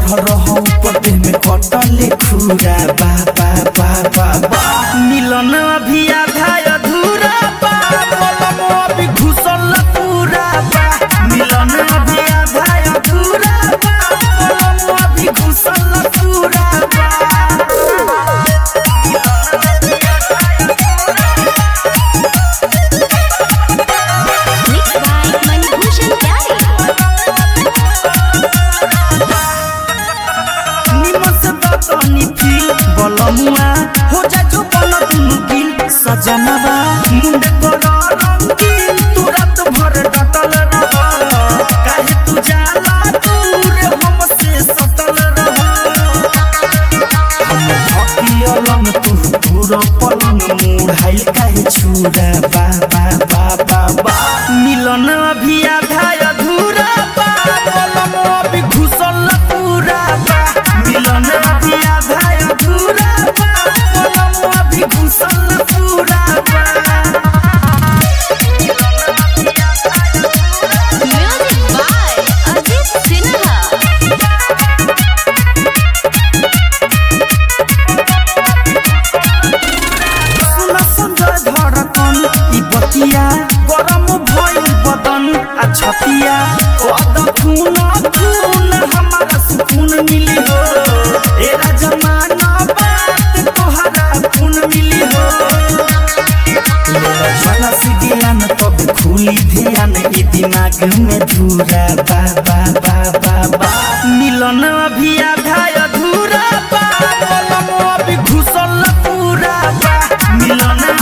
रहो पते में कटले खुरा बा बा बा बा बा मिलन अभी आधा अधूरा बा बोलम अभी घुसल पूरा बा मिलन अभी आधा अधूरा बा बोलम अभी घुसल पूरा बा Mixed by Manibhushan Pyare. निमन से बतनी फील बलमुआ हो जा जो बन दुनु गिल सजनवा मुंड कर रंगीन तू रात भर डटल रह काहे तू जाला दूर हमसे सटल रह हम हकियलन तू पूरा पलंग मुढ़ाइल काहे छुरा बा बा बा बा बा मिलन अभी आधा अधूरा बा पलंग अभी घुसल पूरा बा मिलन अभी आधा अधूरा बा पलंग अभी घुसल पूरा बा Music by Ajit Sinha. सुन संजय धड़कन ई बतिया गरम भइल बदन आ छतिया कद खून खून हमारा सुकून मिली हो एरा जमाना बात तोहरा खून मिली हो झला सी ज्ञान तब खुली ध्यान ई दिमाग में धूरा बा बा बा बा बा मिलन अभी आधा अधूरा बा बोलम अभी घुसल पूरा बा मिलन